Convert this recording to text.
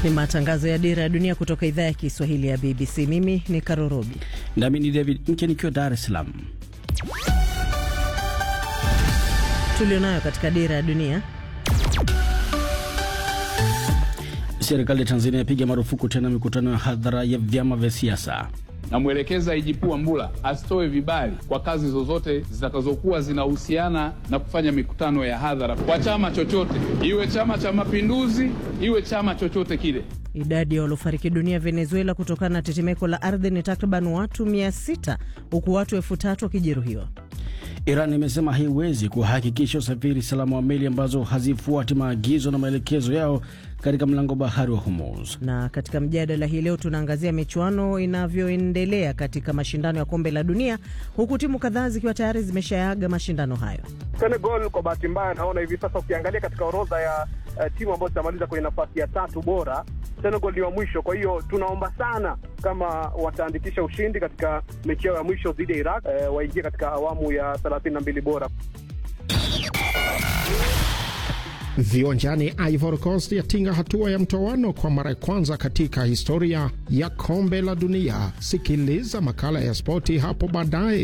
Ni matangazo ya Dira ya Dunia kutoka idhaa ya Kiswahili ya BBC. Mimi ni Karorobi nami ni David Mke nikiwa Dar es Salaam. tulionayo katika Dira ya Dunia. Serikali ya Tanzania yapiga marufuku tena mikutano ya hadhara ya vyama vya siasa. Namwelekeza IGP Wambura asitoe vibali kwa kazi zozote zitakazokuwa zinahusiana na kufanya mikutano ya hadhara kwa chama chochote, iwe Chama cha Mapinduzi, iwe chama chochote kile. Idadi ya waliofariki dunia Venezuela kutokana na tetemeko la ardhi ni takriban watu 600 huku watu elfu tatu wakijeruhiwa. Iran imesema haiwezi kuhakikisha usafiri salama wa meli ambazo hazifuati maagizo na maelekezo yao katika mlango bahari wa Hormuz. Na katika mjadala hii leo tunaangazia michuano inavyoendelea katika mashindano ya kombe la dunia, huku timu kadhaa zikiwa tayari zimeshaaga mashindano hayo. Senegal kwa bahati mbaya, naona hivi sasa ukiangalia katika orodha ya uh, timu ambazo zitamaliza kwenye nafasi ya tatu bora, Senegal ni wa mwisho. Kwa hiyo tunaomba sana kama wataandikisha ushindi katika mechi yao ya mwisho dhidi ya Iraq, uh, waingie katika awamu ya 32 bora. Viwanjani, Ivory Coast yatinga hatua ya mtoano kwa mara ya kwanza katika historia ya kombe la dunia. Sikiliza makala ya spoti hapo baadaye.